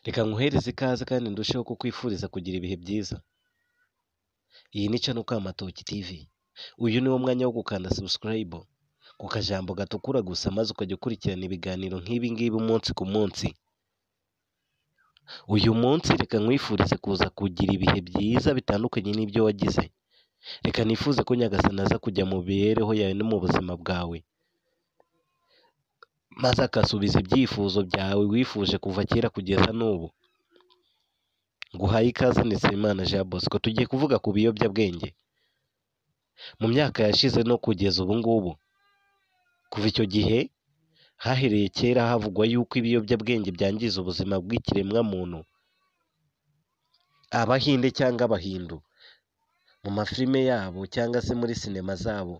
Reka nkuhereze ikaze kandi ndusheho kukwifuriza kugira ibihe byiza. Iyi ni Mukamatoki TV. Uyu ni wo mwanya wo gukanda subscribe ku kajambo gatukura gusa maze ukajya ukurikirana ibiganiro nk'ibi ngibi umunsi ku munsi. Uyu munsi reka nkwifurize kuza kugira ibihe byiza bitandukanye n'ibyo wagize. Reka nifuze ko Nyagasani aza kujya mu mibereho yawe no mu buzima bwawe. Maze agasubiza ibyifuzo byawe wifuje kuva kera kugeza n'ubu. Nguhaye ikaze Ndetsemana Jean Bosco. Tugiye kuvuga ku biyobyabwenge. Mu myaka yashize no kugeza ubu ngubu, kuva icyo gihe hahereye kera havugwa yuko ibiyobyabwenge byangiza ubuzima bw'ikiremwamuntu. Abahinde cyangwa Abahindu, mu mafilime yabo cyangwa se muri sinema zabo,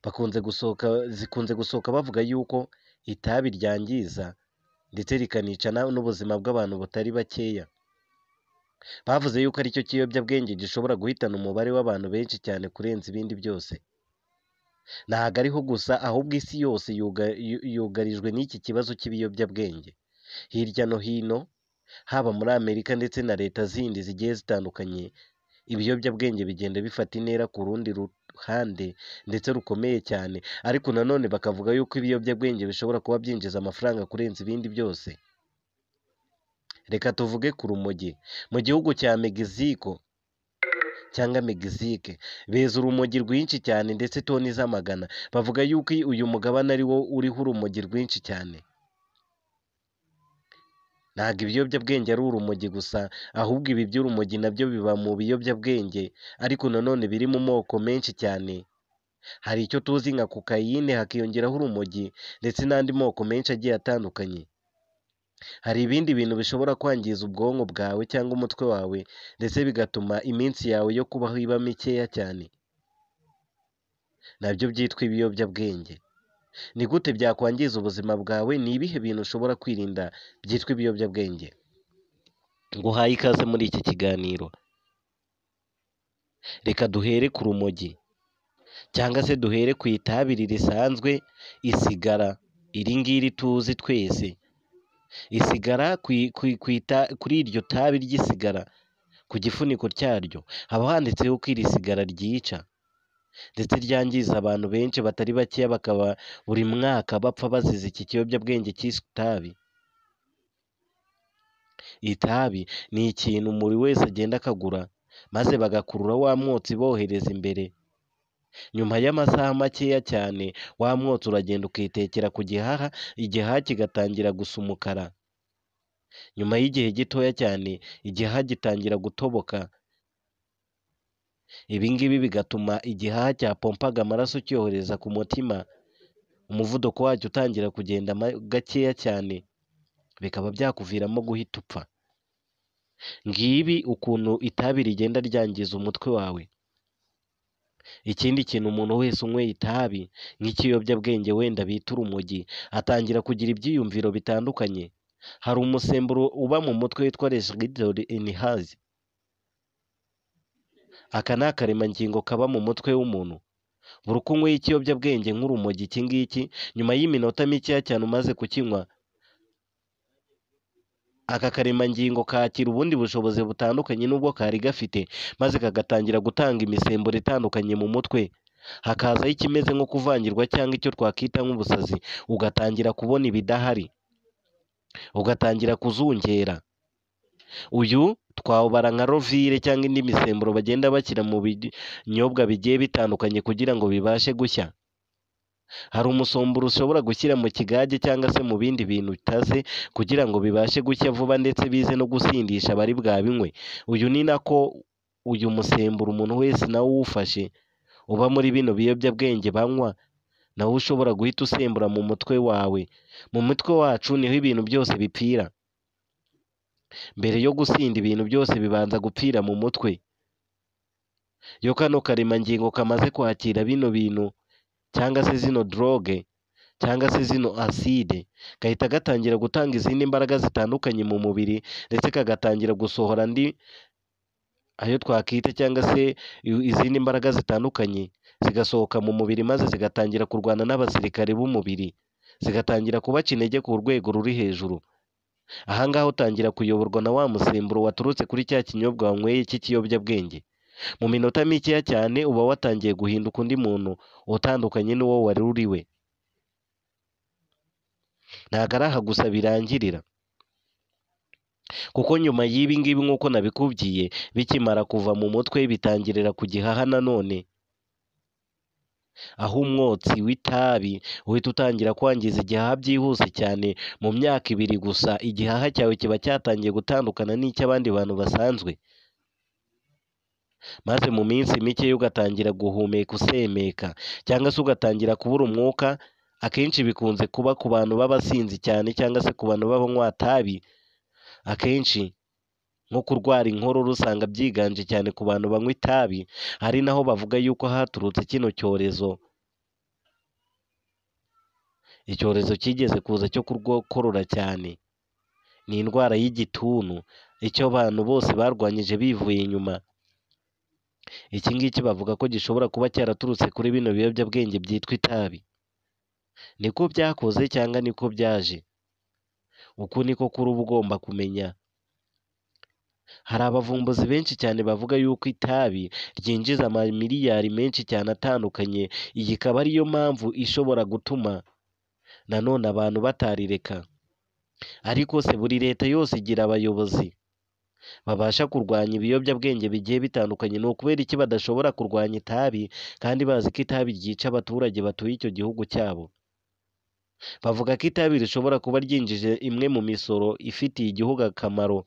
bakunze gusohoka zikunze gusohoka bavuga yuko itabi ryangiza ndetse rikanica na- n'ubuzima bw'abantu butari bakeya. Bavuze yuko aricyo kiyobyabwenge gishobora guhitana umubare w'abantu benshi cyane kurenza ibindi byose. Ntabwo ariho gusa ahubwo isi yose yuga- yu- yugarijwe n'iki kibazo cy'ibiyobyabwenge. Hirya no hino, haba muri Amerika ndetse na leta zindi zigiye zitandukanye, ibiyobyabwenge bigenda bifata intera ku rundi ruhande ndetse rukomeye cyane. Ariko nanone bakavuga yuko ibiyobyabwenge bishobora kuba byinjiza amafaranga kurenza ibindi byose. Reka tuvuge ku rumogi. Mu gihugu cya Mexico cyangwa Mexique, beza urumogi rwinshi cyane ndetse toni z'amagana. Bavuga yuko i- uyu mugabane ari wo uriho urumogi rwinshi cyane. Ntabwo ibiyobyabwenge ari urumogi gusa, ahubwo ibi by'urumogi nabyo biba mu biyobyabwenge, ariko nanone biri mu moko menshi cyane. Hari icyo tuzi nka kokayine hakiyongeraho urumogi ndetse n'andi moko menshi agiye atandukanye. Hari ibindi bintu bishobora kwangiza ubwonko bwawe cyangwa umutwe wawe ndetse bigatuma iminsi yawe yo kubaho iba mikeya cyane. Nabyo byitwa ibiyobyabwenge. Ni gute byakwangiza ubuzima bwawe? Ni ibihe bintu ushobora kwirinda byitwa ibiyobyabwenge? Nguhaye ikaze muri iki kiganiro. Reka duhere ku rumogi cyangwa se duhere ku itabiri risanzwe, isigara. Iri ngiri tuzi twese. Isigara ku i- ku i- ku ita- kuri iryo tabi ry'isigara, ku gifuniko cyaryo, haba handitseho ko iri sigara ryica. ndetse ryangiza abantu benshi batari bakeya bakaba buri mwaka bapfa bazize iki kiyobyabwenge cyiswe itabi. Itabi ni ikintu buri wese agenda akagura maze bagakurura wa mwotsi bohereza imbere. Nyuma y'amasaha makeya cyane wa mwotsi uragenda ukitekera ku gihaha, igihaha kigatangira gusa umukara. Nyuma y'igihe gitoya cyane igihaha gitangira gutoboka. Ibi ngibi bigatuma igihaha cyapompaga amaraso cyohereza ku mutima, umuvuduko wacyo utangira kugenda ma- gakeya cyane, bikaba byakuviramo guhita upfa. Ngibi ukuntu itabi rigenda ryangiza umutwe wawe. Ikindi kintu umuntu wese unyweye itabi nk'ikiyobyabwenge wenda bita urumogi, atangira kugira ibyiyumviro bitandukanye. Hari umusemburo uba mu mutwe witwa Reshiridori Inihazi. Aka ni akaremangingo kaba mu mutwe w'umuntu. Buri uko unyweye ikiyobyabwenge nk'urumogi iki ngiki, nyuma y'iminota mikeya cyane umaze kukinywa, aka karemangingo kakira ubundi bushobozi butandukanye n'ubwo kari gafite, maze kagatangira gutanga imisemburo itandukanye mu mutwe. Hakazaho ikimeze nko kuvangirwa cyangwa icyo twakwita nk'ubusazi, ugatangira kubona ibidahari, ugatangira kuzungera. Uyu twawubara nka rovire cyangwa indi misemburo bagenda bashyira mu binyobwa bigiye bitandukanye kugira ngo bibashe gushya. Hari umusemburo ushobora gushyira mu kigage cyangwa se mu bindi bintu bitaze kugira ngo bibashe gushya vuba ndetse bize no gusindisha abari bwabinywe. Uyu ni nako uyu musemburo umuntu wese nawo uwufashe uba muri bino biyobyabwenge banywa, nawo ushobora guhita usembura mu mutwe wawe. Mu mutwe wacu niho ibintu byose bipfira. Mbere yo gusinda ibintu byose bibanza gupfira mu mutwe. Iyo kano karemangingo kamaze kwakira bino bintu cyangwa se zino droge cyangwa se zino acide, gahita gatangira gutanga izindi mbaraga zitandukanye mu mubiri ndetse kagatangira gusohora andi ayo twakwita cyangwa se i- izindi mbaraga zitandukanye zigasohoka mu mubiri maze zigatangira kurwana n'abasirikare b'umubiri, zigatangira kubaca intege ku rwego ruri hejuru. aha ngaha utangira kuyoborwa na wa musemburo waturutse kuri cya kinyobwa wanyweye cy'ikiyobyabwenge mu minota mikeya cyane uba watangiye guhinduka undi muntu utandukanye n'uwo wari uriwe ntabwo ari aha gusa birangirira kuko nyuma y'ibi ngibi nk'uko nabikubwiye bikimara kuva mu mutwe bitangirira ku gihaha nanone aho umwotsi w'itabi uhita utangira kwangiza igihaha byihuse cyane mu myaka ibiri gusa igihaha cyawe kiba cyatangiye gutandukana n'icy'abandi bantu basanzwe maze mu minsi mike ugatangira guhumeka usemeka cyangwa se ugatangira kubura umwuka akenshi bikunze kuba ku bantu b'abasinzi cyane cyangwa se ku bantu b'abanywa tabi akenshi nko kurwara inkorora usanga byiganje cyane ku bantu banywa itabi ari naho bavuga yuko haturutse kino cyorezo icyorezo cyigeze kuza cyo kurwakorora cyane ni indwara y'igituntu icyo abantu bose barwanyije bivuye inyuma iki ngiki bavuga ko gishobora kuba cyaraturutse kuri bino biyobyabwenge byitwa itabi niko byakoze cyangwa niko byaje uku niko kuri uba ugomba kumenya hari abavumbuzi benshi cyane bavuga yuko itabi ryinjiza amamiliyari menshi cyane atandukanye iyi ikaba ariyo mpamvu ishobora gutuma nanone abantu batarireka ariko se buri leta yose igira abayobozi babasha kurwanya ibiyobyabwenge bigiye bitandukanye ni ukubera iki badashobora kurwanya itabi kandi bazi ko itabi ryica abaturage batuye icyo gihugu cyabo bavuga ko itabi rishobora kuba ryinjije imwe mu misoro ifitiye igihugu akamaro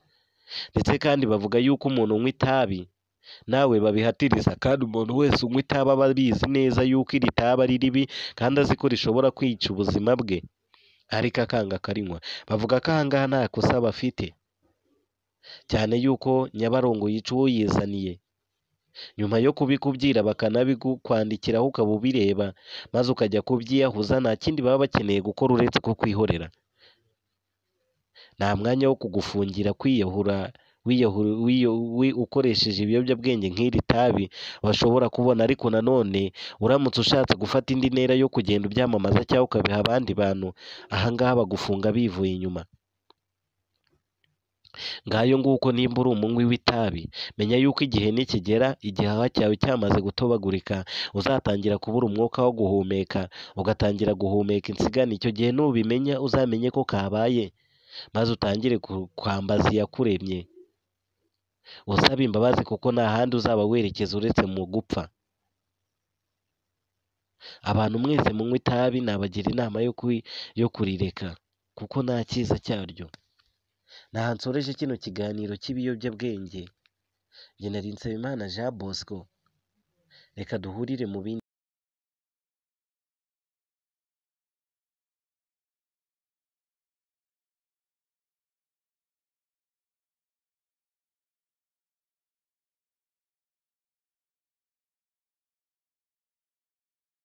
ndetse kandi bavuga yuko umuntu unywa itabi nawe babihatiriza kandi umuntu wese unywa itabi aba abizi neza yuko iri tabi ari ribi kandi azi ko rishobora kwica ubuzima bwe ariko akanga akarinywa bavuga ko aha ngaha nta kosa bafite cyane yuko nyabarongo yica uwo yizaniye nyuma yo kubikubwira bakanabigukwandikiraho ukaba ubireba maze ukajya kubyiyahuza nta kindi baba bakeneye gukora uretse kukwihorera nta mwanya wo kugufungira kwiyahura wiyahura ukoresheje ibiyobyabwenge nk'iri tabi bashobora kubona ariko nanone uramutse ushatse gufata indi ntera yo kugenda ubyamamaza cyangwa ukabiha abandi bantu aha ngaha bagufunga bivuye inyuma ngayo nguko nimba uri umunywi w'itabi menya yuko igihe nikigera igihaha cyawe cyamaze gutobagurika uzatangira kubura umwuka wo guhumeka ugatangira guhumeka insigane icyo gihe nubimenya uzamenye ko kabaye maze utangire ku- kwambaza iyakuremye usaba imbabazi kuko nta handi uzaba werekeza uretse mu gupfa abantu mwese munywa itabi nabagira inama yo kwi- yo kurireka kuko nta cyiza cyaryo ntaha nsoreje kino kiganiro cy'ibiyobyabwenge njye nari nsabimana jean bosco reka duhurire mu bindi